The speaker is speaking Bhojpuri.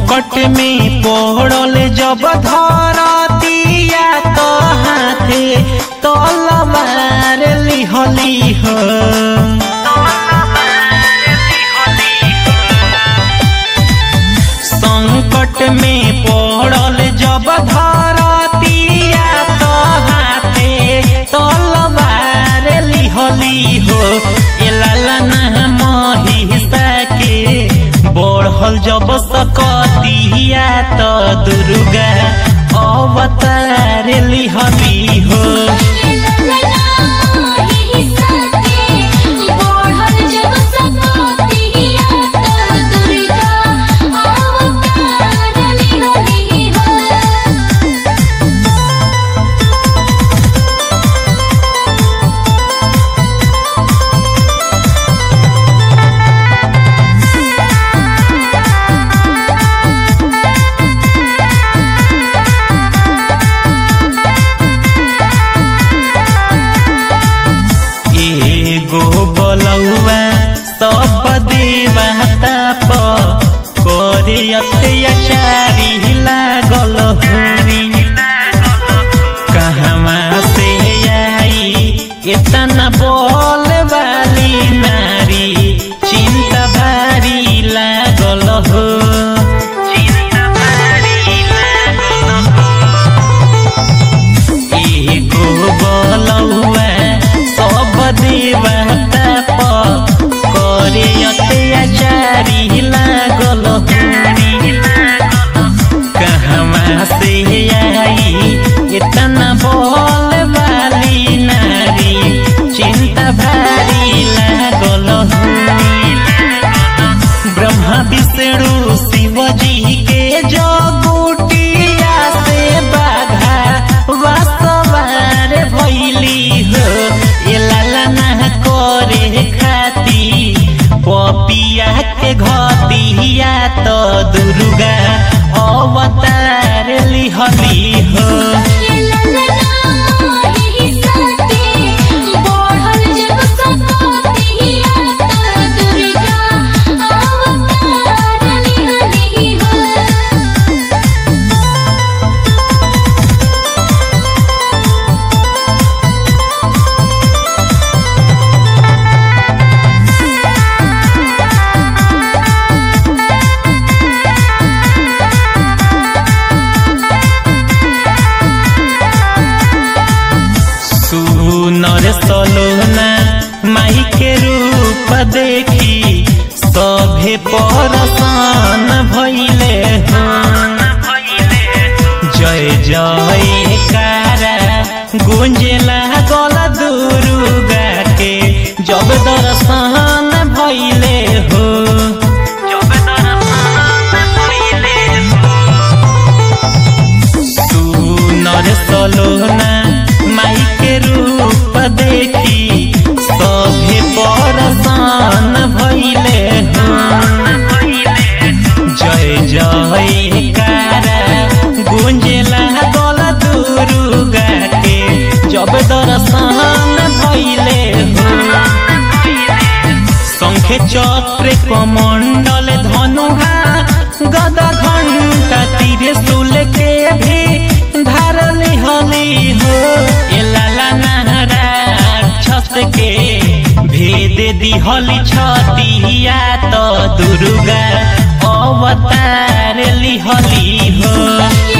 संकट में पड़ल जब धरतिया तो हाथे तलवार लिहली हो संकट में पड़ल जब धरतिया तो हाथे तलवार लिहली हो एलाला महिषा के बढ़ल जब सकतिया तो दुर्गा अवतार लिहली हो एगो बलौआ सब देवता प करे अत्याचारी लागल हरी कहवा से आई इतना बोल वाली नारी चिंता भारी लागल हो एगो बलौआ सब देवता प करे अत्याचारी लागल हरी कहवा से आई इतना बोल वाली नारी चिंता भारी लागल ब्रह्मा विष्णु शिव जी के जगुटिया से बाधा वासवार भैली हो ये लाला ना करे खाती पपिया के घतिया तो दुर्गा अवतार लिहली हो सुनर सलोना माई के रूप देखी सभे परसान भैले हो जय जय कारा गुंजला गल दुर्गा के जब दर्शन भैले हो सुनर सलोना माई के रूप देखी सभे परसान भैले हो जय जय कारा गुंजला गल दुर्गा के जब दर्शन भैले हो शंखे चक्र कमंडल धनुहा गदा घंटा तीर सुल के भी धारल हली हो ए लाला नाराक्षस के भेद दिहली छतिया तो दुर्गा अवतार लिहली हो